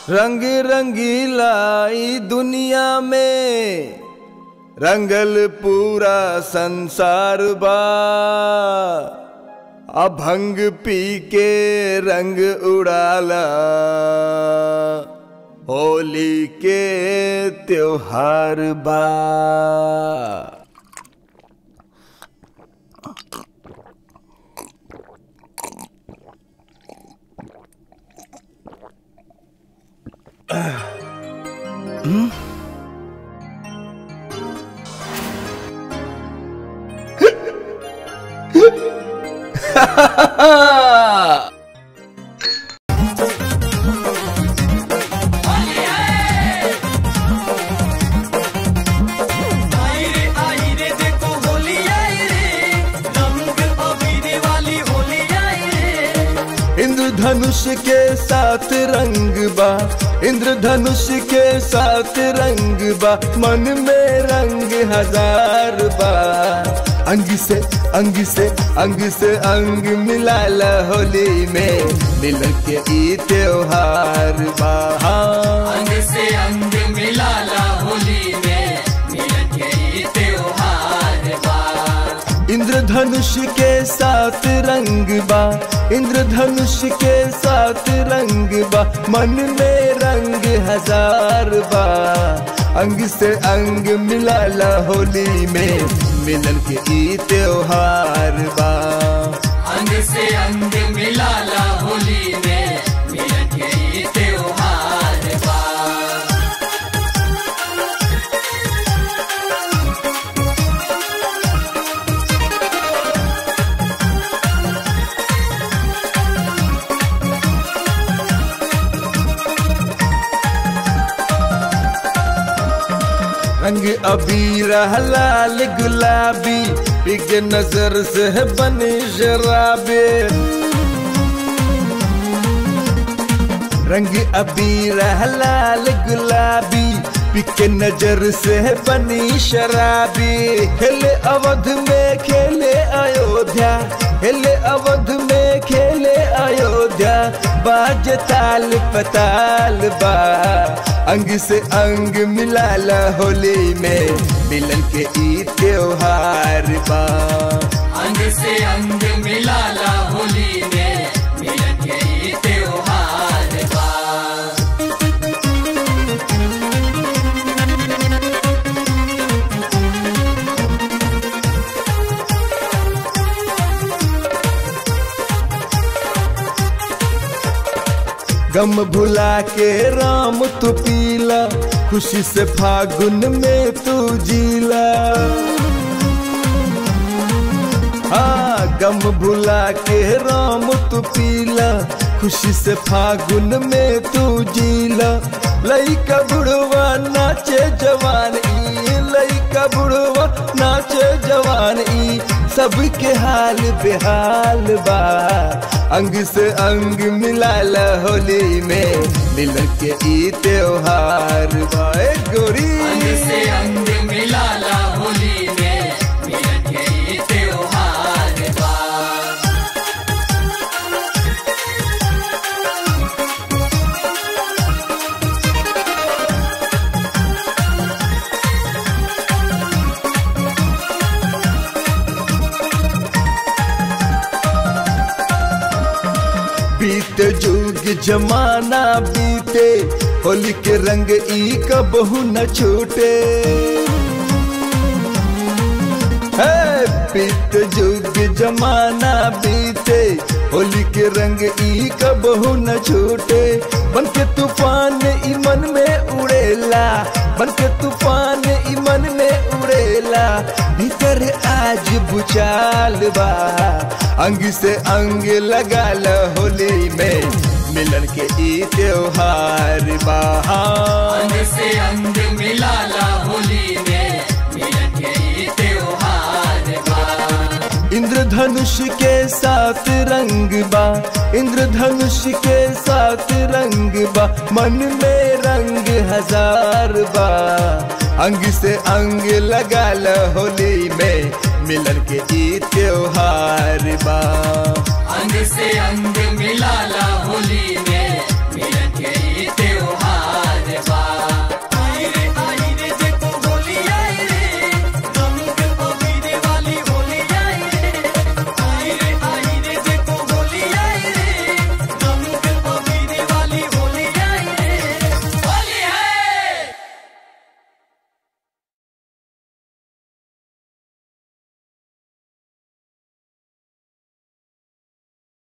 रंग रंगीला ई दुनिया में रंगल पूरा संसार बा अभंग पी के रंग उड़ाला होली के त्योहार बा आई रे आई रे देखो होली आई रे रंग अबीर वाली होली आई रे इंद्रधनुष के साथ रंग बा इंद्रधनुष के साथ रंग बा मन में रंग हजार बा अंग से अंग से अंग से अंग मिलाला होली में मिलन के ई त्योहार बा अंग से अंग मिलाला होली में मिलन के ई त्योहार बा इंद्रधनुष के साथ रंग बा इंद्रधनुष के साथ रंग बा मन में रंग हजार बा अंग से अंग मिलाला होली में मिलन के ई त्योहार बा अंग से अंग मिलाला होली में मिलन के ई त्योहार बा रंग अबीर लाल गुलाबी पिग नजर से बने शराबे रंग अबीर लाल गुलाबी पिके नजर से बनी शराबी खेले अवध में खेले अयोध्या खेले अवध में खेले अयोध्या बाज ताल पताल बा अंग से अंग मिलाला होली में मिलन के ई त्योहार बा अंग से अंग मिलाला होली में मिलन के ई त्योहार बा गम भुला के राम तू पीला खुशी से फागुन में तू जीला हाँ गम भुला के राम तू पीला खुशी से फागुन में तू जीला लइका बुढ़वा नाचे जवान ई लइका बुढ़वा नाचे जवान ई सबके हाल बेहाल बा अंग से अंग मिलाला होली में मिलन के ई त्योहार बा ए गोरी अंग से अंग मिलाला होली में मिलन के ई त्योहार बा बीत जुग जमाना बीते होली के रंग ई कबहू न छूटे है बीत जुग जमाना बीते होली के रंग ई कबहू न छूटे बन के तूफान ई मन में उड़ेला बन के तूफान ई मन में उड़ेला भीतर आज बुचाल बा अंग से अंग लगाल होली में मिलन के ई त्योहार बा अंग से अंग मिलाला होली में मिलन के ई त्योहार बा इंद्रधनुष के साथ रंग बा इंद्रधनुष के साथ रंग बा मन में रंग हजार बा अंग से अंग लगाल होली में मिलन के ई त्योहार बा अंग से अंग मिलाला